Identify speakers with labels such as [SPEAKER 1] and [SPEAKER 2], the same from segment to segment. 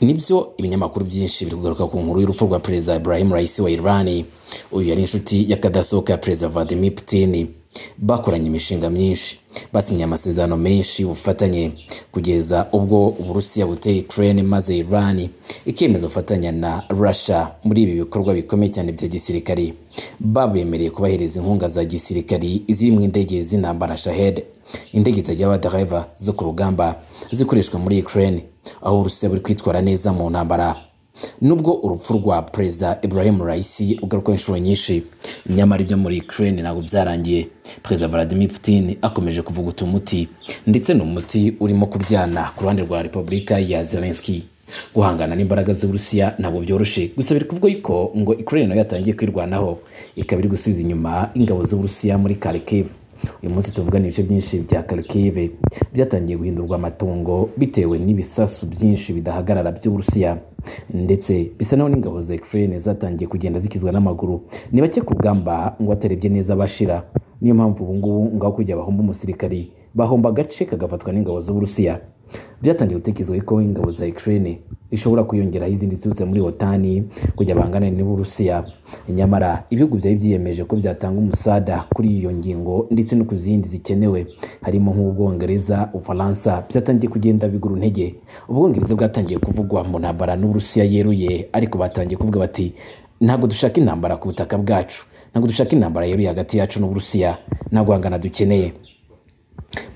[SPEAKER 1] nibyo ibinyamakuru byinshi biri kugaruka ku nkuru y'urupfu rwa perezida Ibrahim Raisi wa Iran uyu yari inshuti y'akadasohoka ya perezida Vladimir Putin bakoranye imishinga myinshi basinye amasezerano menshi y'ubufatanye kugeza ubwo uburusiya buteye Ukraine maze Iran ikemeza gufatanya na Russia muri ibi bikorwa bikomeye cyane bya gisirikari babemereye kubahereza inkunga za gisirikari ziri mu indege z'intambara Shahed indege zajya abadereva zo ku rugamba zikoreshwa muri Ukraine aho uburusiya buri kwitwara neza mu ntambara nubwo urupfu rwa perezida Ibrahim Raisi rugaruka inshuro nyinshi nyamara ibyo muri Ukraine ntabwo byarangiye perezida Vladimir Putin akomeje kuvuguta umuti ndetse n'umuti urimo kuryana ku ruhande rwa Repubulika ya Zelensky guhangana n'imbaraga z'uburusiya ntabwo byoroshye gusa biri kuvuga yuko ngo Ukraine nayo yatangiye kwirwanaho ikaba iri gusubiza inyuma ingabo z'uburusiya muri Kharkiv uyu munsi tuvugana ibice byinshi bya Kharkiv byatangiye guhindurwa amatungo bitewe n'ibisasu byinshi bidahagarara by'uburusiya ndetse bisa naho n'ingabo za Ukraine zatangiye kugenda zikizwa n'amaguru ni bake ku rugamba ngo atarebye neza abashira niyo mpamvu ubu ngubu ngaho kujya bahomba umusirikari bahomba agace kagafatwa n'ingabo z'uburusiya byatangiye gutekerezwa ko ingabo za Ukraine rishobora kwiyongeraho izindi ziturutse muri otani kujya bangana n'uburusiya nyamara ibihugu byari byiyemeje ko byatanga umusada kuri iyo ngingo ndetse no ku zindi zikenewe harimo nk'ubwongereza ubufaransa byatangiye kugenda bigura intege ubwongereza bwatangiye kuvugwa mu ntambara n'uburusiya yeruye ariko batangiye kuvuga bati ntabwo dushaka intambara ku butaka bwacu ntabwo dushaka intambara yeruye hagati yacu n'uburusiya nta guhangana dukeneye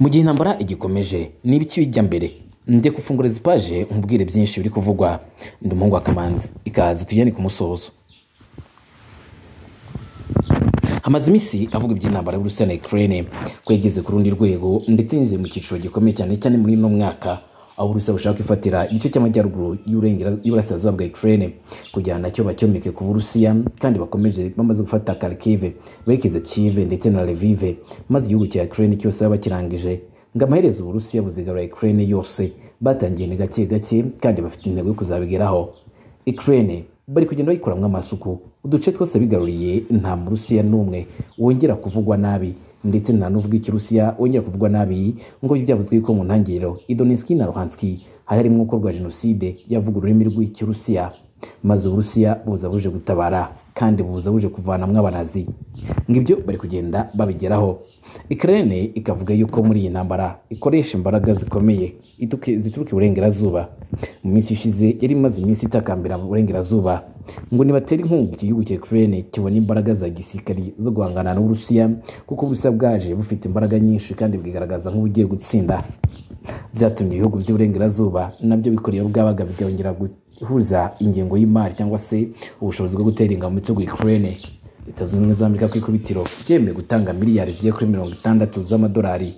[SPEAKER 1] mu gihe intambara igikomeje ni ibiki bijya mbere njye gufungura izipaje nkubwire byinshi biri kuvugwa ndi umuhungu wa kamanzi ikaze tujyane ku musozo hamaze iminsi avuga iby'intambara y'uburusiya na Ukraine ko yageze ku rundi rwego ndetse yinjiye mu cyiciro gikomeye cyane cyane muri uno mwaka aho uburusiya bushaka kwifatira igice cy'amajyaruguru y'uburasirazuba bwa Ukraine kugira ngo nacyo bacyomeke ku burusiya kandi bakomeje bamaze gufata Kharkiv berekeza Kiev ndetse na Lviv maze igihugu cya Ukraine cyose baba bakirangije ngo amaherezo uburusiya buzigarura Ukraine yose batangiye ni gake gake kandi bafite intego yo kuzabigeraho Ukraine bari kugenda bayikoramwo amasuku uduce twose bigaruriye nta murusiya n'umwe wongera kuvugwa nabi ndetse nta n'uvuga ikirusiya wongera kuvugwa nabi ngo byavuzwe ko mu ntangiriro idoniski na ruhanski hari harimo gukorwa jenoside yavuga ururimi rw'ikirusiya maze uburusiya buza buje gutabara kandi buza buje kuvanamwo abanazi ngo ibyo bari kugenda babigeraho Ukraine ikavuga yuko muri iyi ntambara ikoresha imbaraga zikomeye zituruka iburengerazuba mu minsi ishize yari imaze iminsi itakambira mu burengerazuba ngo nibatera inkunga iki gihugu cya Ukraine kibona imbaraga za gisirikari zo guhangana n'uburusiya kuko uburusiya bwaje bufite imbaraga nyinshi kandi bwigaragaza nk'ubugiye gutsinda byatumye ibihugu by'iburengerazuba nabyo bikora iyo bwabaga bikongera guhuza ingengo y'imari cyangwa se ubushobozi bwo gutera ingabo mu gihugu Ukraine leta zunze ubumwe za amerika ku ikubitiro byemeye gutanga miliyari zigiye kuri mirongo itandatu z'amadolari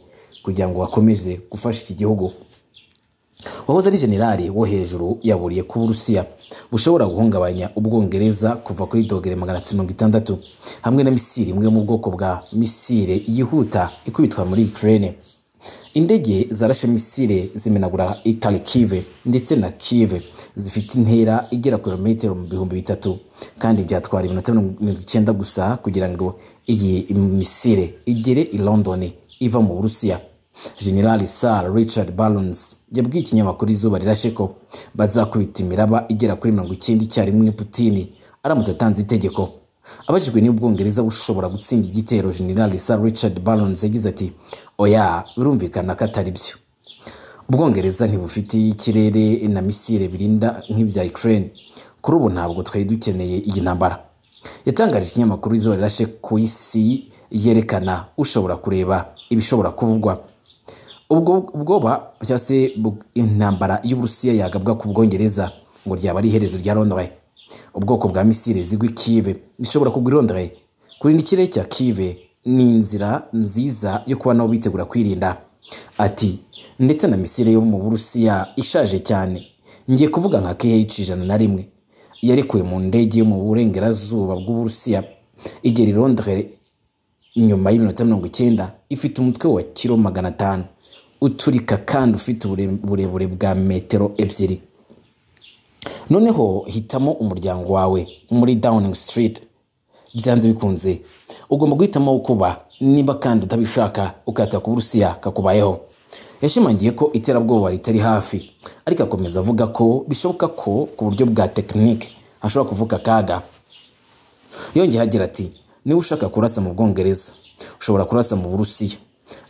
[SPEAKER 1] kugira ngo bakomeze gufasha iki gihugu wahoze ari generali wo hejuru yaburiye ko uburusiya bushobora guhungabanya ubwongereza kuva kuri dogere magana atatu mirongo itandatu hamwe na misiri imwe mu bwoko bwa misire yihuta ikubitwa muri ukraine indege zarashe misile zimenagura itarikive ndetse na kive zifite intera igera ku birometero mu bihumbi bitatu kandi byatwara iminota mirongo icyenda gusa kugira ngo iyi misile igere i london iva mu burusiya generali sir richard barons yabwiye ikinyamakuru izuba rirashe ko bazakubita imiraba igera kuri mirongo icyenda icyarimwe putini aramutse atanze itegeko abajijwe niba ubwongereza bushobora gutsinda igitero generali sir richard barons yagize ati oya birumvikana ko atari byo ubwongereza ntibufite ikirere na misile birinda nk'ibya ukraine kuri ubu ntabwo twari dukeneye iyi ntambara yatangaje ikinyamakuru izuba rirashe ku isi yerekana ushobora kureba ibishobora kuvugwa ubwo ubwoba cyangwa se intambara y'uburusiya yagabwa ku bwongereza ngo ryaba ari iherezo rya londres ubwoko bwa misile zigwa ikive rishobora kugwa i londres kurinda ikirere cya kive ni inzira nziza yo kuba nabo bitegura kwirinda ati ndetse na misile yo mu burusiya ishaje cyane ngiye kuvuga nka kh ijana na rimwe yarekuwe mu ndege yo mu burengerazuba bw'uburusiya igera i londres nyuma y'iminota mirongo icyenda ifite umutwe wa kiro magana atanu uturika kandi ufite uburebure bwa metero ebyiri noneho hitamo umuryango wawe muri downing street byanze bikunze ugomba guhitamo kuba niba kandi utabishaka ukata ku burusiya kakubayeho yashimangiye ko iterabwoba ritari hafi ariko akomeza avuga ko bishoboka ko ku buryo bwa tekinike hashobora kuvuka akaga yongeyeho agira ati niba ushaka kurasa mu bwongereza ushobora kurasa mu burusiya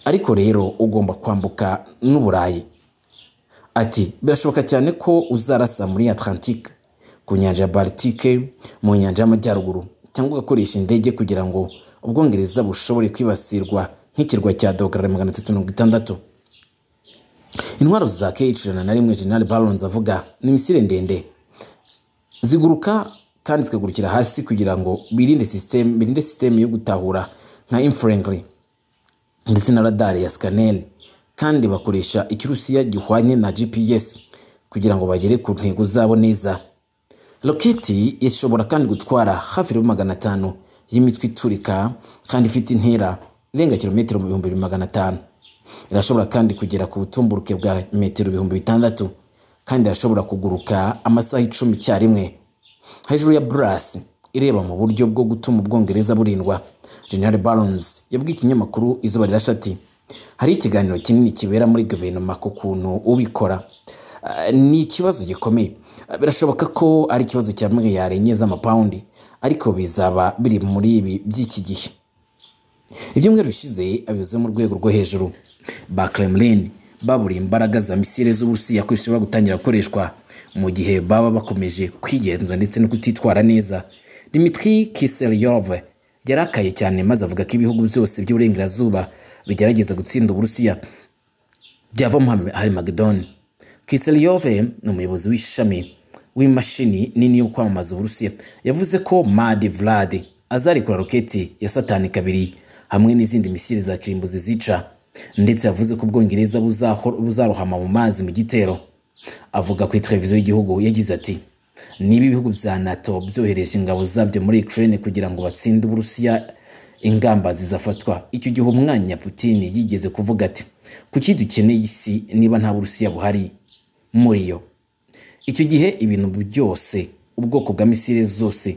[SPEAKER 1] ariko rero ugomba kwambuka n'uburayi ati birashoboka cyane ko uzarasa muri atlantike ku nyanja ya baltike mu nyanja y'amajyaruguru cyangwa ugakoresha indege kugira ngo ubwongereza bushobore kwibasirwa nk'ikirwa cya dogara magana atatu mirongo itandatu intwaro za k ijana na rimwe general barons avuga ni misile ndende ziguruka kandi zikagurukira hasi kugira ngo birinde system birinde system yo gutahura nka infrankly ndetse na radar ya scanel kandi bakoresha ikirusiya gihwanye na gps kugira ngo bagere ku ntego zabo neza roketi ishobora kandi gutwara hafi ya magana atanu y'imitwe iturika kandi ifite intera irenga kilometero mu bihumbi bibiri magana atanu irashobora kandi kugera ku butumburuke bwa metero ibihumbi bitandatu kandi irashobora kuguruka amasaha icumi icyarimwe hejuru ya burasi ireba mu buryo bwo gutuma ubwongereza burindwa general barons yabwiye ikinyamakuru izuba rirashe ati hari ikiganiro kinini kibera muri guverinoma ku kuntu ubikora Ah, ni ikibazo gikomeye Ah, birashoboka ko ari ikibazo cya miliyari enye z'amapawundi ariko bizaba biri muri ibi by'iki gihe ibyumweru bishize abayobozi bo mu rwego rwo hejuru ba kremlin baburiye imbaraga za misile z'uburusiya ko zishobora gutangira gukoreshwa mu gihe baba bakomeje kwigenza ndetse no kutitwara neza dimitri kiseryov yarakaye cyane maze avuga ko ibihugu byose by'uburengerazuba bigerageza gutsinda uburusiya byavamo hari magedoni kiseryove ni umuyobozi w'ishami w'imashini nini yo kwamamaza uburusiya yavuze ko madi vladi azarekura roketi ya satani kabiri hamwe n'izindi misiri za kirimbuzi zica ndetse yavuze ko ubwongereza buzaho- buzarohama mu mazi mu gitero avuga kuri televiziyo y'igihugu yagize ati niba ibihugu bya nato byohereje ingabo zabyo muri ukraine kugira ngo batsinde uburusiya ingamba zizafatwa icyo gihe umwanya putin yigeze kuvuga ati kuki dukeneye isi niba nta burusiya buhari muri yo icyo gihe ibintu byose ubwoko bwa misile zose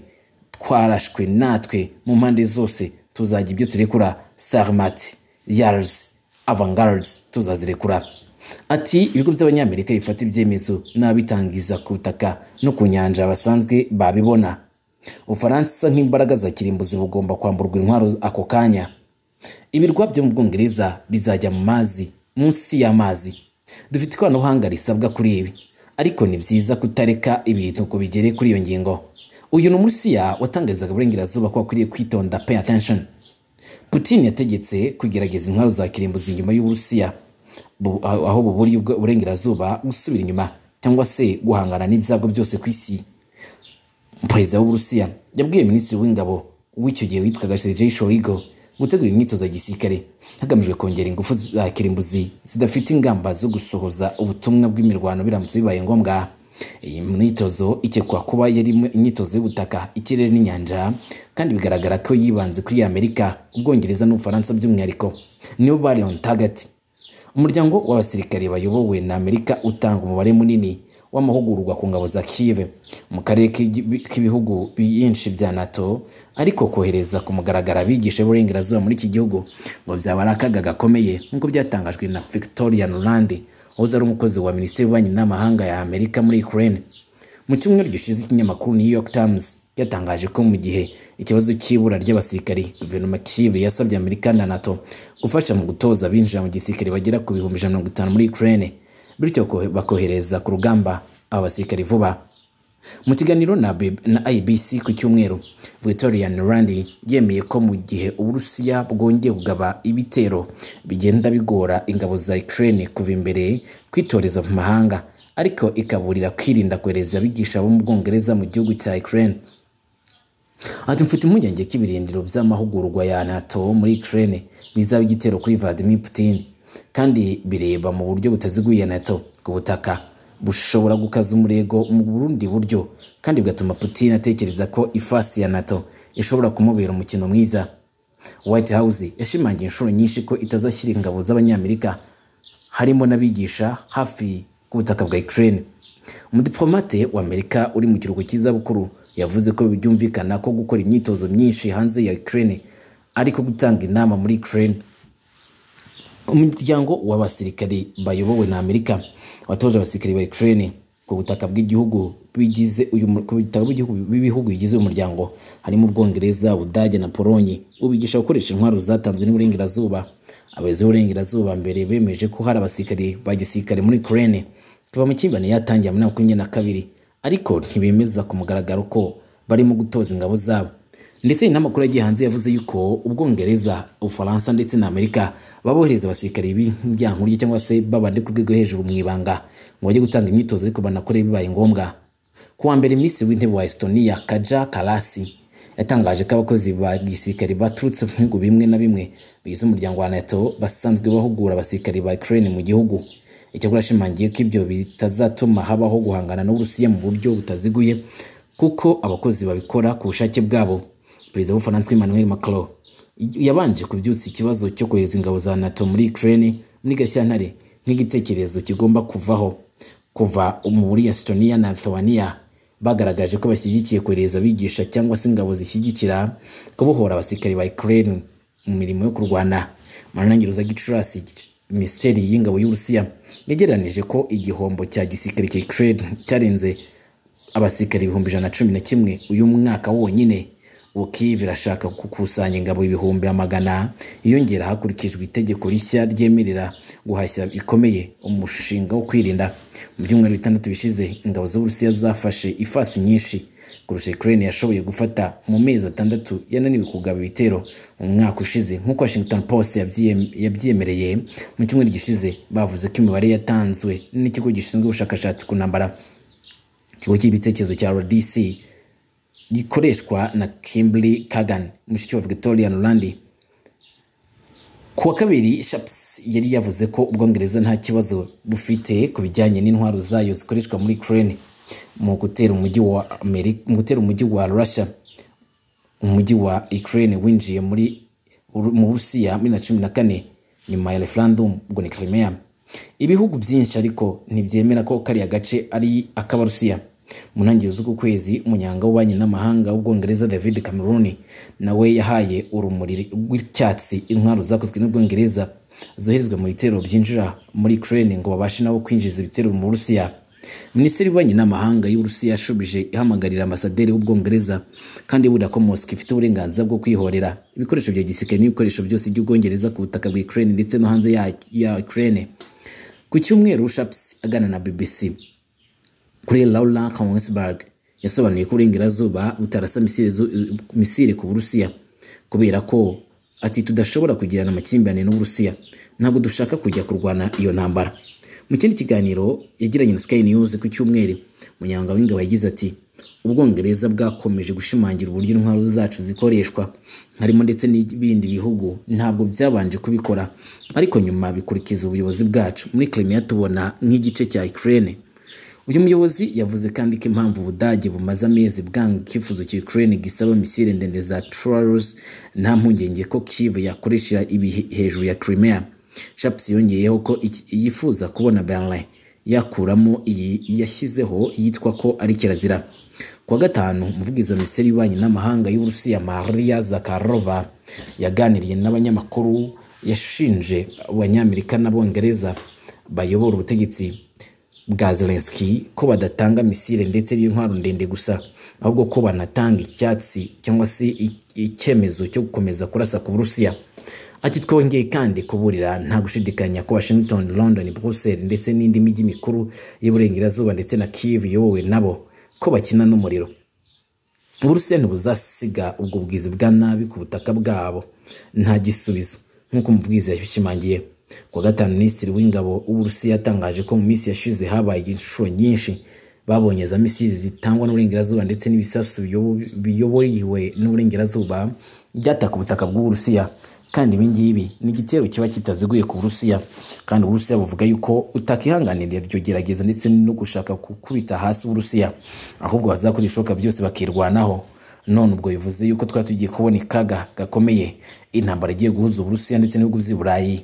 [SPEAKER 1] twarashwe natwe mu mpande zose tuzajya ibyo turekura sarmat yars avangards tuzazirekura ati ibigo by'abanyamerika bifata ibyemezo n'abitangiza ku butaka no ku nyanja basanzwe babibona ubufaransa nk'imbaraga za kirimbuzi bugomba kwamburwa intwaro ako kanya ibirwa byo mu bwongereza bizajya mu mazi munsi y'amazi dufite ikoranabuhanga risabwa kuri ibi ariko ni byiza kutareka ibintu ngo bigere kuri iyo ngingo uyu ni umurusiya watangarizaga uburengerazuba ko akwiriye kwitonda pay attention putin yategetse kugerageza intwaro za kirimbuzi inyuma y'uburusiya bu- aho aho buburiye ubwo- uburengerazuba gusubira inyuma cyangwa se guhangana n'ibyago byose ku isi perezida w'uburusiya yabwiye minisitiri w'ingabo w'icyo gihe witwaga sergei shoigo gutegura imyitozo ya gisirikare hagamijwe kongera ingufu za kirimbuzi zidafite ingamba zo gusohoza ubutumwa bw'imirwano biramutse bibaye ngombwa iyi myitozo ikekwa kuba yari imyitozo y'ubutaka ikirere n'inyanja kandi bigaragara ko yibanze kuri amerika ubwongereza n'ubufaransa by'umwihariko nibo bari on target umuryango w'abasirikare bayobowe na amerika utanga umubare munini w'amahugurwa ku ngabo za kive mu karere k'ibi- k'ibihugu byinshi bya nato ariko kohereza ku mugaragaro abigisha b'uburengerazuba muri iki gihugu ngo byaba ari akaga gakomeye nk'uko byatangajwe na victoria nuland wahoze ari umukozi wa minisiteri y'ububanyi n'amahanga ya amerika muri ukraine mu cyumweru gishize ikinyamakuru new york times cyatangaje ko mu gihe ikibazo cy'ibura ry'abasirikari guverinoma kive yasabye amerika na nato gufasha mu gutoza abinjira mu gisirikare bagera ku bihumbi ijana na mirongo itanu muri ukraine bityo ko- bakohereza ku rugamba aba basirikari vuba mu kiganiro na B- na ibc ku cyumweru victoria nurandi yemeye ko mu gihe uburusiya bwongeye kugaba ibitero bigenda bigora ingabo za ukraine kuva imbere kwitoreza mu mahanga ariko ikaburira kwirinda kohereza abigisha bo mu bwongereza mu gihugu cya ukraine ati mfite impungenge ko ibirindiro by'amahugurwa ya nato muri ukraine bizaba igitero kuri vladimir putin kandi bireba mu buryo butaziguye nato ku butaka bushobora gukaza umurego mu burundi buryo kandi bigatuma putin atekereza ko ifasi ya nato ishobora kumubera umukino mwiza white house yashimangiye inshuro nyinshi ko itazashyira ingabo z'abanyamerika harimo n'abigisha hafi ku butaka bwa ukraine umudipolomate w'amerika uri mu kiruhuko cy'izabukuru yavuze ko byumvikana ko gukora imyitozo myinshi hanze ya ukraine ariko gutanga inama muri ukraine umuryango w'abasirikari bayobowe na amerika watoje abasirikari ba ukraine ku butaka bw'igihugu bigize uyu mu- ku butaka bw'igihugu b'ibihugu bigize uyu muryango harimo ubwongereza ubudage na polonye ubigisha gukoresha intwaro zatanzwe n'uburengerazuba abayobozi b'uburengerazuba mbere bemeje ko hari abasirikari ba gisirikare muri ukraine kuva mu kimbani yatangiye muri makumyabiri na kabiri ariko ntibemeza ku mugaragaro ko barimo gutoza ingabo zabo ndetse n'amakuru yagiye hanze yavuze yuko ubwongereza ubufaransa ndetse na amerika babohereza abasirikari b'ibyankurye cyangwa se babandi ku rwego hejuru mu ibanga ngo bajye gutanga imyitozo ariko banakore bibaye ngombwa ku wa mbere minisitiri w'intebe wa estonia kaja karasi yatangaje ko abakozi ba gisirikari baturutse mu bihugu bimwe na bimwe bigize umuryango wa nato basanzwe bahugura abasirikari ba ukraine mu gihugu icyakora ashimangiye ko ibyo bitazatuma habaho guhangana n'uburusiya mu buryo butaziguye kuko abakozi babikora ku bushake bwabo perezida w'ubufaransa emmanuel macron yabanje kubyutsa ikibazo cyo kohereza ingabo za nato muri ukraine muri gashyantare nk'igitekerezo kigomba kuvaho kuva muri estonia na lithuania bagaragaje ko bashyigikiye kohereza abigisha cyangwa se ingabo zishyigikira kubohora abasirikari ba ukraine mu mirimo yo kurwana manangiruza gicurasi minisiteri y'ingabo y'uburusiya yagereranije ko igihombo cya gisirikare cya ukraine cyarenze abasirikari ibihumbi ijana na cumi na kimwe uyu mwaka wonyine ubu Kiev irashaka gukusanya ingabo ibihumbi amagana yiyongera hakurikijwe itegeko rishya ryemerera guhashya bikomeye umushinga wo kwirinda mu byumweru bitandatu bishize ingabo z'uburusiya zafashe ifasi nyinshi kurusha Ukraine yashoboye gufata mu mezi atandatu yananiwe kugaba ibitero mu mwaka ushize nk'uko Washington Post yabyiye- yabyiyemereye mu cyumweru gishize bavuze ko imibare yatanzwe n'ikigo gishinzwe ubushakashatsi ku ntambara ikigo cy'ibitekerezo cya RDC gikoreshwa na Kimberly Kagan mushiki wa Victoria Nuland ku wa kabiri Shaps yari yavuze ko Ubwongereza nta kibazo bufite ku bijyanye n'intwaro zayo zikoreshwa muri Ukraine mu gutera umujyi wa Amerika mu gutera umujyi wa Russia umujyi wa Ukraine winjiye muri Uru- mu Burusiya muri na cumi na kane nyuma ya referendum ubwo ni Crimea ibihugu byinshi ariko ntibyemera ko kariya gace ari ak'Abarusiya mu ntangiriro z'uku kwezi umunyanga w'ububanyi n'amahanga w'ubwongereza David Cameron nawe yahaye urumuri rw'icyatsi intwaro zakozwe n'ubwongereza zoherezwa mu bitero byinjira muri Ukraine ngo babashe nabo kwinjiza ibitero mu Burusiya minisitiri w'ububanyi n'amahanga y'uburusiya yashubije ihamagarira ambasaderi w'ubwongereza kandi iburira ko mosika ifite uburenganzira bwo kwihorera ibikoresho bya gisirikare n'ibikoresho byose by'ubwongereza ku butaka bwa ukraine ndetse no hanze ya, ya ukraine ku cyumweru shaps aganira na bbc kuri Laura Kongsberg yasobanuye ko uburengerazuba butarasa misile zu- misile ku Burusiya kubera ko ati tudashobora kugirana amakimbirane n'Uburusiya ntabwo dushaka kujya kurwana iyo ntambara mu kindi kiganiro yagiranye na Sky News ku cyumweru munyanga w'ingabo yagize ati Ubwongereza bwakomeje gushimangira uburyo intwaro zacu zikoreshwa harimo ndetse n'ibindi bihugu ntabwo byabanje kubikora ariko nyuma bikurikiza ubuyobozi bwacu muri Crimea tubona nk'igice cya Ukraine uyu muyobozi yavuze kandi ko impamvu ubudage bumaze amezi bwanga icyifuzo cya Ukraine gisaba misile ndende za Taurus nta mpungenge ko Kiev yakoresha ibi hejuru ya Crimea Shaps yongeyeho ko iki- yifuza kubona Berlin yakuramo iyi yashyizeho yitwa ko ari kirazira ku wa gatanu umuvugizi wa minisiteri y'ububanyi n'amahanga y'Uburusiya Maria Zakharova yaganiriye n'abanyamakuru yashinje abanyamerika n'abongereza bayobora ubutegetsi bwa Zelensky ko badatanga misile ndetse n'intwaro ndende gusa ahubwo ko banatanga icyatsi cyangwa se i- icyemezo cyo gukomeza kurasa ku Burusiya ati twongeye kandi kuburira nta gushidikanya ko Washington, London, Brussels ndetse n'indi mijyi mikuru y'uburengerazuba ndetse na Kiev iyobowe nabo ko bakina n'umuriro uburusiya ntibuzasiga ubwo bwizi bwa nabi ku butaka bwabo nta gisubizo nk'uko umubwizi yabishimangiye ku wa gatanu minisitiri w'ingabo w'uburusiya yatangaje ko mu minsi yashize habaye inshuro nyinshi babonye za misiri zitangwa n'uburengerazuba ndetse n'ibisasu biyobo- biyobowe n'uburengerazuba byataka ubutaka bw'uburusiya kandi ibi ngibi ni igitero kiba kitaziguye ku burusiya kandi uburusiya buvuga yuko utakihanganira iryo gerageza ndetse no gushaka gukubita hasi uburusiya ahubwo bazakora ibishoboka byose bakirwanaho none ubwo bivuze yuko twari tugiye kubona ikaga gakomeye intambara igiye guhuza uburusiya ndetse n'ibihugu by'i burayi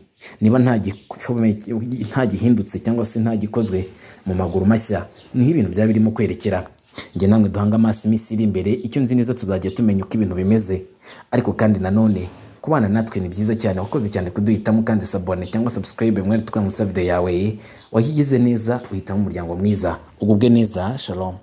[SPEAKER 1] niba nta gikomeye- nta gihindutse cyangwa se nta gikozwe mu maguru mashya niho ibintu byaba birimo kwerekera njye namwe duhanga amaso iminsi iri imbere icyo nzi neza tuzajya tumenya uko ibintu bimeze ariko kandi nanone kubana natwe ni byiza cyane wakoze cyane kuduhitamo kandi sabone cyangwa subscribe mwari tukora muri sa video yawe wahigize neza uhitamo umuryango mwiza ugubwe neza shalom